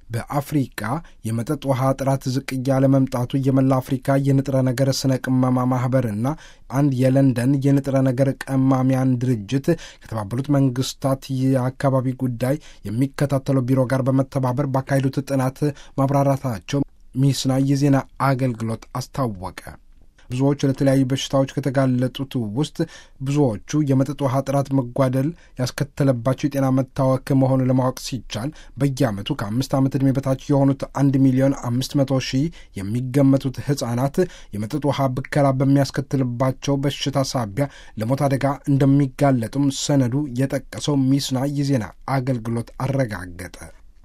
በአፍሪቃ የመጠጥ ውሃ ጥራት ዝቅ እያለ መምጣቱ የመላ አፍሪካ የንጥረ ነገር ስነ ቅመማ ማህበርና አንድ የለንደን የንጥረ ነገር ቀማሚያን ድርጅት ከተባበሩት መንግስታት የአካባቢ ጉዳይ የሚከታተለው ቢሮ ጋር በመተባበር ባካሄዱት ጥናት ማብራራታቸው ሚስና የዜና አገልግሎት አስታወቀ። ብዙዎቹ ለተለያዩ በሽታዎች ከተጋለጡት ውስጥ ብዙዎቹ የመጠጥ ውሃ ጥራት መጓደል ያስከተለባቸው የጤና መታወክ መሆኑን ለማወቅ ሲቻል በየዓመቱ ከአምስት ዓመት ዕድሜ በታች የሆኑት አንድ ሚሊዮን አምስት መቶ ሺህ የሚገመቱት ሕፃናት የመጠጥ ውሃ ብከላ በሚያስከትልባቸው በሽታ ሳቢያ ለሞት አደጋ እንደሚጋለጡም ሰነዱ የጠቀሰው ሚስና የዜና አገልግሎት አረጋገጠ።